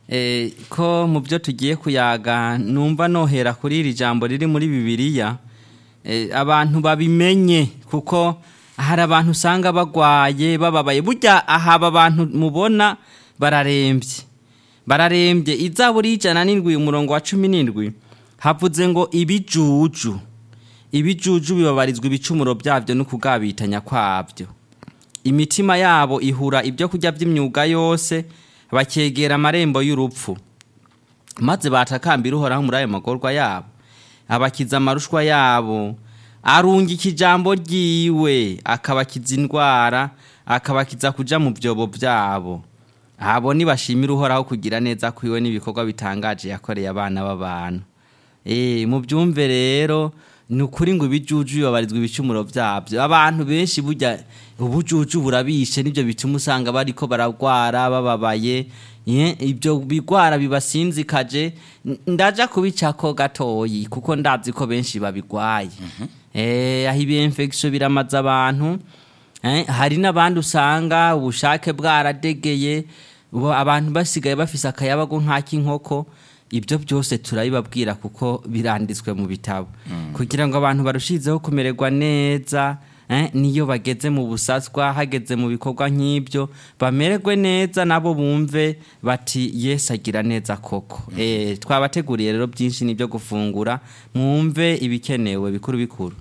eh, ko mu byo tugiye kuyaga numva nohera kuri iri jambo riri muri bibiliya eh, abantu babimenye kuko hari abantu usanga bagwaye bababaye burya ahaba abantu mubona bararembye bararembye izaburi y'ijana n'indwi umurongo wa cumi n'indwi havuze ngo ibijuju ibijuju bibabarizwa ibicumuro byabyo no kugabitanya kwabyo imitima yabo ihura ibyo kurya by'imyuga yose bakegera amarembo y'urupfu maze batakambira uhoraho muri ayo magorwa yabo abakiza amarushwa yabo arungika ijambo ryiwe akabakiza indwara akabakiza kuja mu byobo byabo abo nibashimira uhoraho kugira neza kwiwe n'ibikorwa bitangaje yakoreye abana b'abantu Eh, mu byumve rero ni ukuri ngo ibijuju bibabarizwa ibicumuro byabyo abantu benshi burya ubujuju burabishe nibyo bituma usanga bariko baragwara bababaye Ye, ibyo bigwara bibasinzikaje N- ndaja kubicako gatoyi kuko ndazi ko benshi babigwaye eh aho ibi infection biramaza abantu eh, hari n'abandi usanga ubushake bwaradegeye ubu abantu basigaye bafise akayabago nk'ak'inkoko ibyo byose turabibabwira kuko biranditswe mu bitabo kugira ngo abantu barushizeho kumererwa neza eh, niyo bageze mu busaswa hageze mu bikorwa nk'ibyo bamererwe neza nabo bumve bati yesu agira neza koko eh, twabateguriye rero byinshi n'ibyo gufungura mwumve ibikenewe bikuru bikuru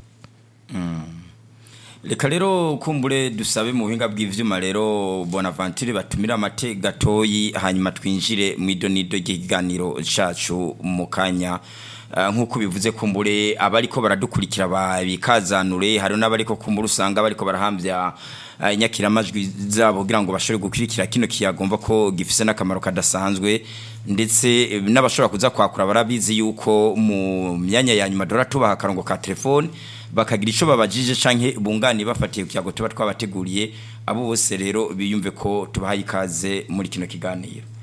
reka rero kumbure dusabe mu buhinga bw'ivyuma rero bonaventure batumira amate gatoyi hanyuma twinjire mu idonido ry'ikiganiro cacu mu kanya Ah, nk'uko bivuze kumbure abariko baradukurikira babikazanure hari n'abariko kumbure usanga bariko barahambya ah, inyakiramajwi zabo kugira ngo bashobore gukurikira kino kiyagomba ko gifise n'akamaro kadasanzwe ndetse eh, n'abashobora kuza kwakura barabizi yuko mu myanya ya nyuma dora tubaha akarongo ka telefone bakagira ico babajije canke bungani bafatiye ku kiyago tuba twabateguriye abo bose rero biyumve ko tubahaye ikaze muri kino kiganiro